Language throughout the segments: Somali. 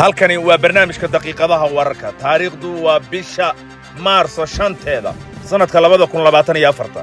halkani waa barnaamijka daqiiqadaha wararka taariikhdu waa bisha maarso shanteeda sannadka labada kun labaatan iyo afarta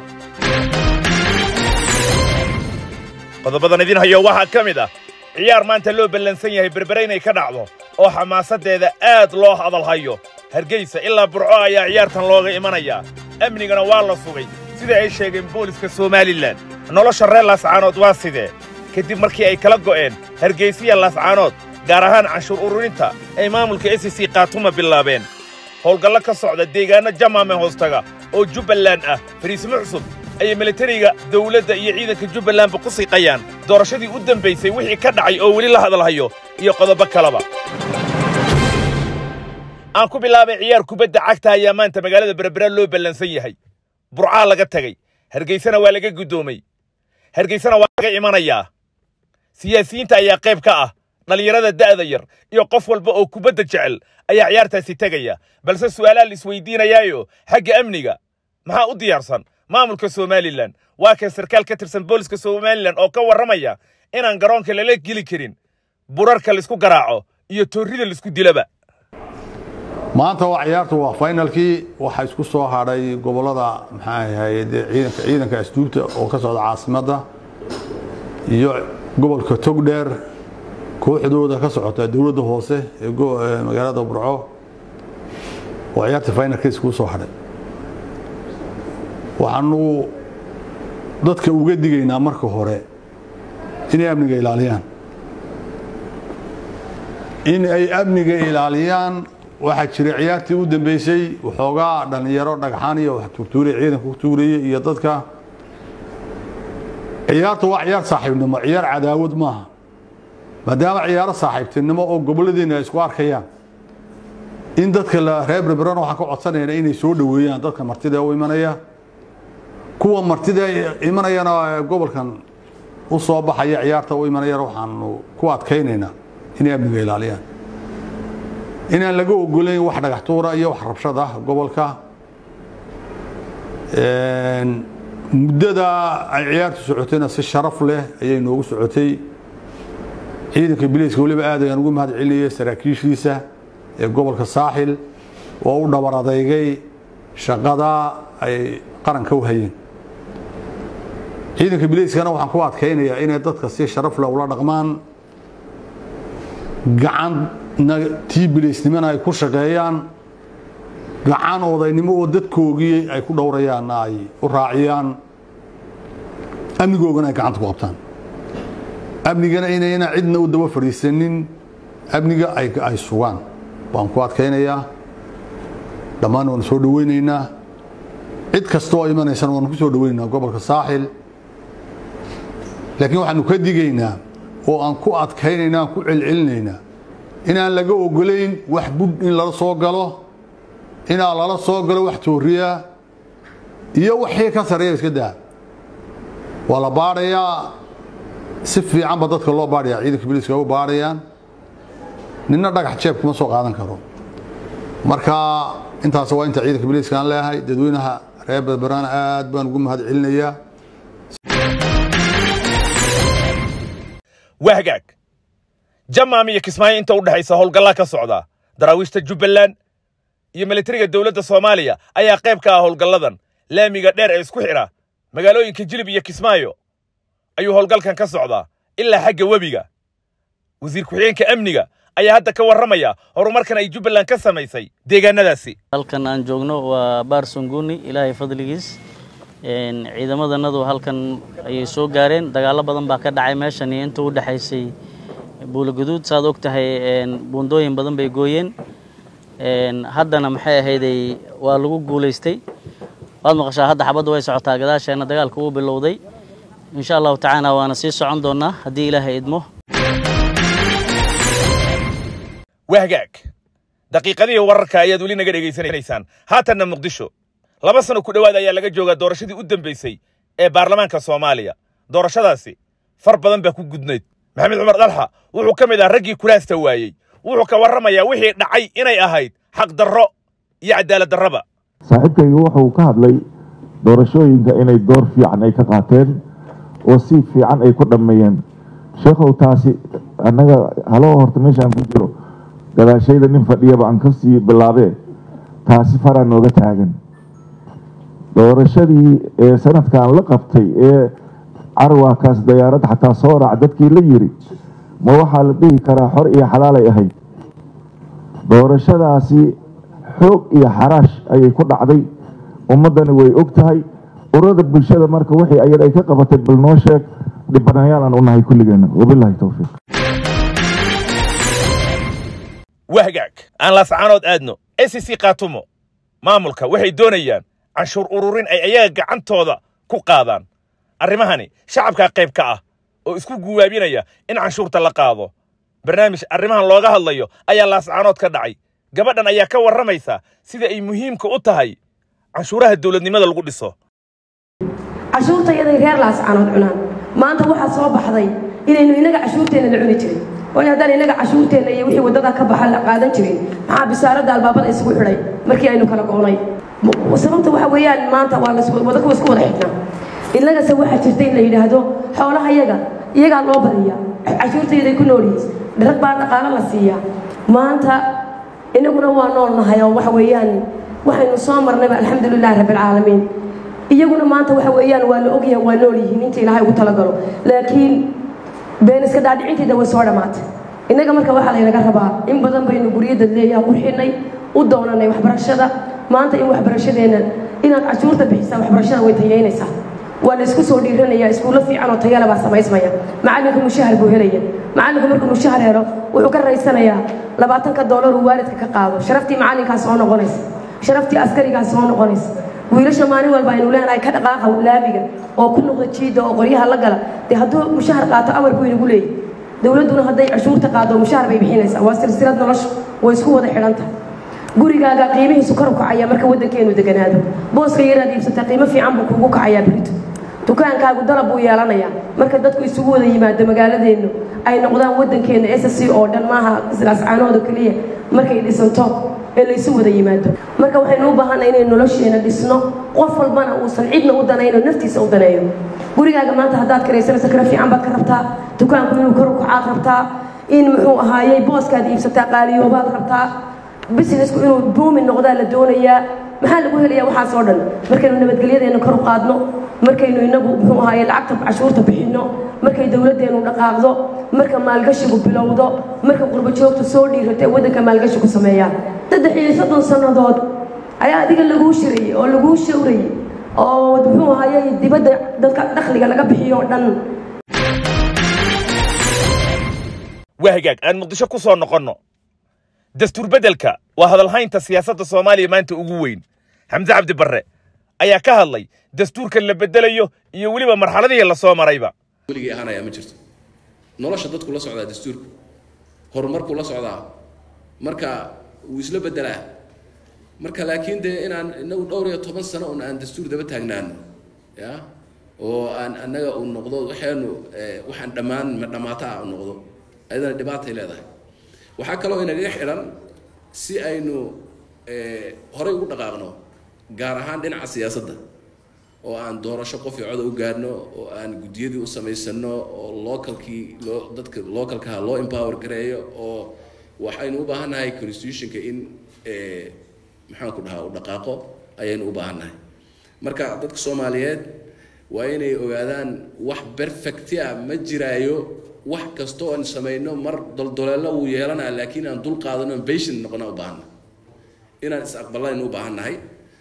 qodobadan idin hayo waxaa ka mid ah ciyaar maanta loo ballansan yahay berbere inay ka dhacdo oo xamaasaddeeda aad loo hadalhayo hargeysa ilaa burco ayaa ciyaartan looga imanayaa amnigana waa la sugay sida ay sheegeen booliska somalilan nolosha reer laascaanood waa sidee kadib markii ay kala go'een hargeysiya laascaanood gaar ahaan canshuur ururinta ay maamulka s c kaatuma bilaabeen howlgallo ka socda deegaanno jamaame hoostaga oo jubbaland ah fariismo cusub ayay militariga dawladda iyo ciidanka jubbalandba ku siiqayaan doorashadii u dambaysay wixii ka dhacay oo weli la hadalhayo iyo qodobo kaleba aan ku bilaabay ciyaar kubadda cagta ayaa maanta magaalada berbera loo ballansan yahay burcaa laga tegey hargeysana waa laga guddoomay hargeysana waa laga imanayaa siyaasiyiinta ayaa qayb ka ah dhallinyarada da'da yar iyo qof walba oo kubadda jecel ayaa ciyaartaasi tegaya balse su'aalaa la isweydiinayaayo xagga amniga maxaa u diyaarsan maamulka somalilan waa kan sarkaal ka tirsan booliska somalilan oo ka warramaya inaan garoonka lala geli karin burarka laisku garaaco iyo toorrida laisku dilaba maanta waa ciyaartu waa finalkii waxaa isku soo hadhay gobolada maxaa ahayd ciidanka ciidanka asduubta oo ka socda caasimadda iyo gobolka togdheer kooxdooda ka socota dowladda hoose ee magaalada burco oo ciyaarta finalka iskugu soo hadhay waxaanu dadka uga digaynaa marka hore inay amniga ilaaliyaan in ay amniga ilaaliyaan waxaa jira ciyaartii u dambeysay waxoogaa dhallinyaro dhagxaan iyo wax tuurtuuriya ciidanka ku tuurayay iyo dadka ciyaarta waa ciyaar saaxiibnimo ciyaar cadaawad maaha maadaama ciyaaro saaxiibtinimo oo goboladiina ay isku arkayaan in dadka reer berberana waxaan ka codsanayna inay soo dhoweeyaan dadka martida u imanaya kuwa martida imanayana gobolkan u soo baxaya ciyaarta u imanayana waxaanu ku adkaynaynaa inay amniga ilaaliyaan inaan laga ogolayn wax dhagax tuura iyo wax rabshad ah gobolka muddada ay ciyaartu socotayna si sharaf leh ayay noogu socotay ciidanka biliiska weliba aad ayaan ugu mahad celinayay saraakiishiisa ee gobolka saaxil oo u dhabar adeygay shaqada ay qaranka u hayeen ciidanka biliiskana waxaan ku adkaynayaa inay dadka si sharaf leh ula dhaqmaan gacanna tii biliisnimona ay ku shaqeeyaan gacan odaynimo oo dadkoogii ay ku dhowrayaanna ay u raaciyaan amnigoogana ay gacanta ku qabtaan amnigana inayna cidna u daba fadhiisanin amniga ay sugaan baan ku adkaynayaa dhammaan waanu soo dhoweynaynaa cid kasta oo imanaysana waanu ku soo dhoweynaynaa gobolka saaxil laakiin waxaanu ka digaynaa oo aan ku adkaynaynaa aan ku celcelinaynaa inaan laga ogolayn wax budh in lala soo galo inaa lala soo galo wax tooriya iyo wixii ka sareeya iska daa waa la baadhayaa si fiicanba dadka loo baadhaya ciidanka biliiska u baadhayaan ninna dhagax jeeb kuma soo qaadan karo marka intaas waa inta ciidanka biliiska aan leeyahay dadweynaha reer berberana aad baan ugu mahad celinayaa waa hagaag jamaam iyo kismaayo inta u dhexaysa howlgallaa ka socda daraawiishta jubbaland iyo militariga dowladda soomaaliya ayaa qayb ka ah howlgalladan laamiga dheer ee isku xidha magaalooyinka jilib iyo kismaayo ayuu howlgalkan ka socdaa ilaa xagga webiga wasiir ku-xigeenka amniga ayaa hadda ka warramaya horumarkan ay jubbaland ka samaysay deegaanadaasi halkan aan joogno waa baar sunguni ilaahay fadligiis ciidamadanadu halkan ayay soo gaareen dagaallo badan baa ka dhacay meeshan iyo inta u dhexaysay buulaguduud saad og tahay buundooyin badan bay gooyeen haddana maxay ahayday waa lagu guulaystay waad maqashaa hadda xabadda way socotaa gadaasheenna dagaalka uu bilowday insha allahu tacaala waana sii socon doonaa haddii ilaahay idmo waa hagaag daqiiqadihii wararka ayaad weli naga dhegaysanaysaan haatanna muqdisho laba sano ku dhowaad ayaa laga joogaa doorashadii u dambaysay ee baarlamaanka soomaaliya doorashadaasi far badan baa ku gudnayd maxamed cumar dalxa wuxuu ka mid ah raggii kulaasta waayey wuxuu ka warramayaa wixii dhacay inay ahayd xaq darro iyo cadaalad darraba saaxiibkaygu wuxuu ka hadlay doorashooyinka inay door fiican ay ka qaateen oo si fiican ay ku dhammeeyeen sheekhow taasi annaga haloo horta meeshaan ku jiro gadaashayda nin fadhiyaba aan kasii bilaabee taasi faraa nooga taagan doorashadii ee sanadkan la qabtay ee carwaakaas dayaarad xataa soo raac dadkii la yiri ma waxaa la dhihi karaa xor iyo xalaalay ahayd doorashadaasi xoog iyo xaraash ayay ku dhacday ummaddani way og tahay urada bulshada marka wixii ayad ay ka qabatay bal noo sheeg dhibanayaal aan u nahay kulligeena wabilaahi towfiiq wahgaag aan laascaanood aadno s c kaatumo maamulka waxay doonayaan canshuur ururin ay ayaga gacantooda ku qaadaan arrimahani shacabkaa qayb ka ah oo isku guwaabinaya in canshuurta la qaado barnaamij arrimahan looga hadlayo ayaa laascaanood ka dhacay gabadhan ayaa ka warramaysa sida ay muhiimka u tahay canshuuraha dowladnimada lagu dhiso cashuurta iyaday reer laascaanood cunaan maanta waxaa soo baxday inaynu inaga cashuurteenna la cuni jirin waayo haddaan inaga cashuurteenna iyo wixii waddada ka baxa la qaadan jirin maxaa bisaaradda albaabada isugu xidhay markii aynu kala go'nay sababta waxa weeyaan maanta waa wada kuwa isku wada xidhnaa innagase waxaa jirta in la yidhaahdo xoolaha iyaga iyagaa loo badiya cashuurtayday ku nool yihiin rag baa dhaqaalo la siiyaa maanta inaguna waa nool nahay oo waxa weeyaan waxaynu soo marnayba alxamdulilahi rabbilcaalamiin iyaguna maanta waxa weeyaan waa la ogyahay waa nool yihiin inta ilaahay ugu talagalo laakiin been iska dhaadhicinteeda way soo dhammaatay innaga marka waxaa laynaga rabaa in badan baynu guryadad leeyaha qurxinay u doonanay waxbarashada maanta in waxbarashadeenna inaad cashuurta bixisaa waxbarashada way tayeynaysaa waa la isku soo dhiiranayaa iskuullo fiican oo tayale baa samaysmaya macallinku mushahar buu helaya macallinku markuu mushahar helo wuxuu ka raysanayaa labaatanka doolar uu waalidka ka qaado sharaftii macallinkaas soo noqonaysa sharaftii askarigaas soo noqonaysa wiilasha maalin walba aynu leenahay ka dhaqaaqa laabiga oo ku noqda jiida oo qoryaha la gala dee hadduu mushahar qaato awar buu inagu leeyahy dowladduna hadday cashuurta qaado mushahar bay bixinaysaa waa silsilad nolosha way isku wada xidhan tahay gurigaaga qiimihiisu kor u kacaya marka waddankeenu deganaado booska yaraad iibsata qiimo fiican buu kugu kacayaa berito dukaankaagu dalab buu yeelanayaa marka dadku isugu wada yimaado magaaladeennu ay noqdaan waddankeenna s c oo dhan maaha islaascaanooda keliya markay dhisanto ee laysu wada yimaado marka waxaynu u baahanay inaynu nolosheena dhisno qof walbana uusan cidna u danayno naftiisa u daneeyo gurigaaga maanta haddaad karaysanayso kara fiican baad ka rabtaa dukaanku inuu kor u kacaad rabtaa in muxuu ahaayey booskaad iibsataa qaaliyoobaad rabtaa businessku inuu buumi noqdaa la doonayaa maxaa lagu helayaa waxaas oo dhan markaynu nabadgelyadeena kor u qaadno markaynu inagu muxuu ahaaye lacagta cashuurta bixinno markay dowladdeenu dhaqaaqdo marka maalgashigu bilowdo marka qurbajoogtu soo dhiirato ee waddanka maalgashigu sameeyaan saddex iyo soddon sannadood ayaa adiga laguu shirayey oo laguu shawrayey oo muxuu ahaaye dibadda dadka dakhliga laga bixiyo oo dhan wahgaag aan muqdisho ku soo noqonno dastuur beddelka waa hadalhaynta siyaasadda soomaaliya maanta ugu weyn xamse cabdi barre ayaa ka hadlay dastuurkan la beddelayo iyo weliba marxaladihii la soo marayba weligii ahaanayaa ma jirto nolosha dadku la socdaa dastuurku horumarkuu la socdaa marka wuu isla beddelaa marka laakiin dee inaan inagu dhowr iyo toban sano un aan dastuur daba taagnaano ya oo aan annaga uu noqdo waxaanu waxaan dhammaan ma dhammaata ah u noqdo ayadana dhibaatay leedahay waxaa kaloo inagaga xidhan si aynu horay ugu dhaqaaqno gaar ahaan dhinaca siyaasadda oo aan doorasho qof iyo coda u gaarno oo aan guddiyadii u samaysano oo localkii loo dadka localkaha loo empower gareeyo oo waxaynu u baahannahay constitutionka in maxaan ku dhahaa u dhaqaaqo ayaynu u baahannahay marka dadka soomaaliyeed waa inay ogaadaan wax perfecti ah ma jiraayo wax kasta oo aan samayno mar doldoleelo wuu yeelanaa laakiin aan dul qaadano patient noqona u baahanna inaan is aqbalaynu u baahannahay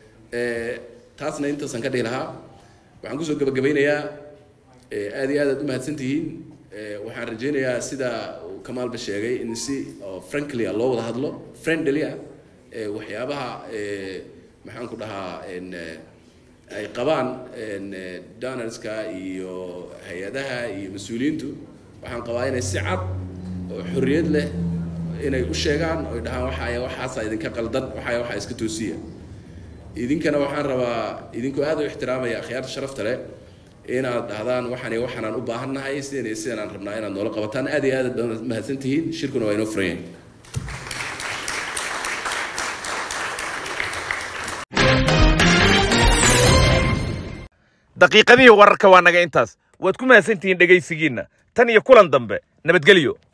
taasna intaasaan ka dhihi lahaa waxaan kusoo gabagabaynayaa aad iyo aad aad u mahadsan tihiin waxaan rajaynayaa sida uu kamaalba sheegay in si frankly ah loo wada hadlo friendly ah waxyaabaha maxaan ku dhahaa ay qabaan donorska iyo hay-adaha iyo mas-uuliyiintu waxaan qabaa inay si cad oo xorriyad leh inay u sheegaan oy dhahaan waxaaya waxaasaa idinka qaldan waxaaya waxaa iska toosiya idinkana waxaan rabaa idinkoo aad u ixtiraamaya akhyaarta sharafta leh inaad dhahdaan waxaan iyo waxaanaan u baahannahay sidan iyo sidan aan rabnaa inaad noola qabataan aad iyo aad aad mahadsan tihiin shirkuna waa inoo furan yahay daqiiqadihii wararka waa naga intaas waad ku mahadsantihiin dhegaysigiinna tan iyo kulan dambe nabadgelyo